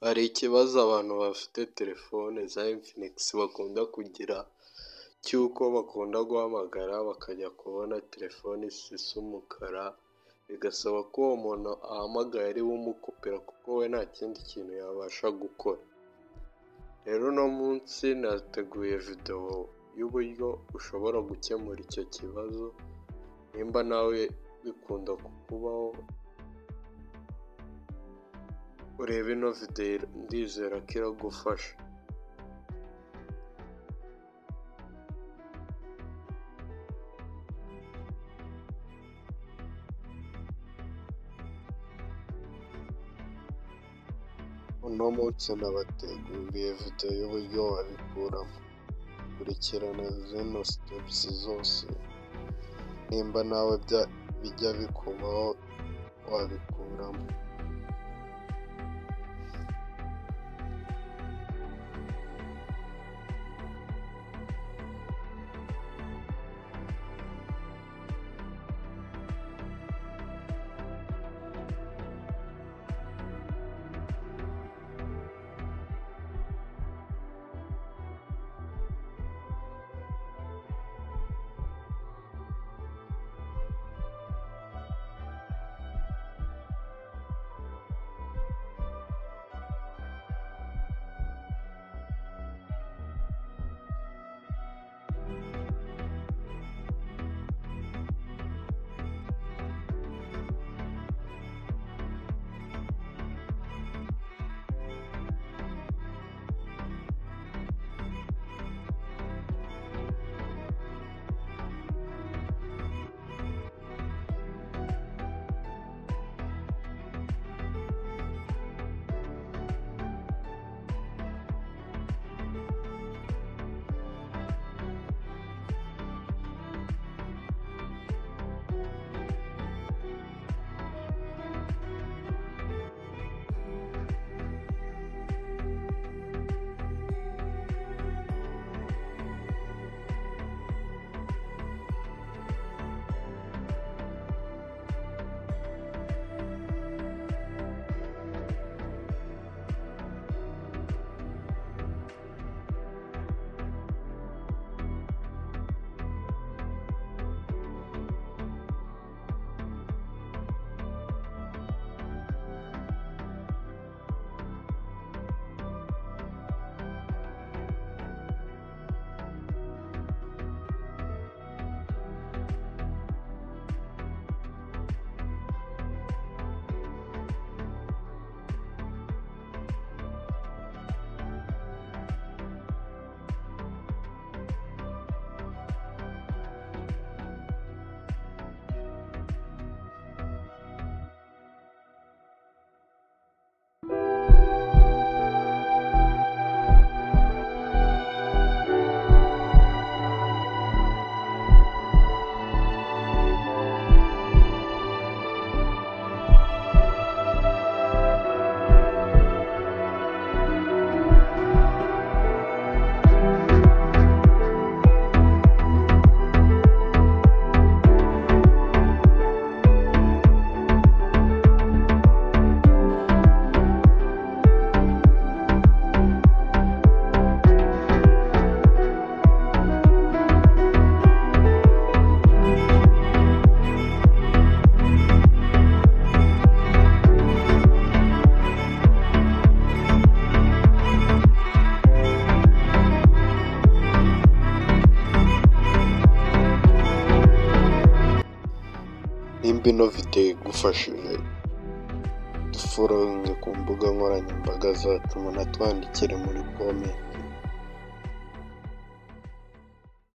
Hari ikibazo abantu bafite telefone za infinigisi bakunda kugira cy'uko bakunda guhamagara bakajya kubona telefoni zisa umukara, bigasaba ko uwo muntu ahamagaye ari we umukopera kuko we nta kindi kintu yabasha gukora. Rero uno munsi nateguye videwo y'uburyo ushobora gukemura icyo kibazo nimba nawe bikunda kukubaho, urebe ino videwo ndizera ko iragufasha. Uno munsi nabateguriye videwo y'uburyo wabikuramo. Kurikirana zino sitepusi zose nimba nawe bijya bikubaho wabikuramo. Nimba ino videwo igufashije duforonge ku mbuga nkoranyambaga zacu munatwandikire muri komenti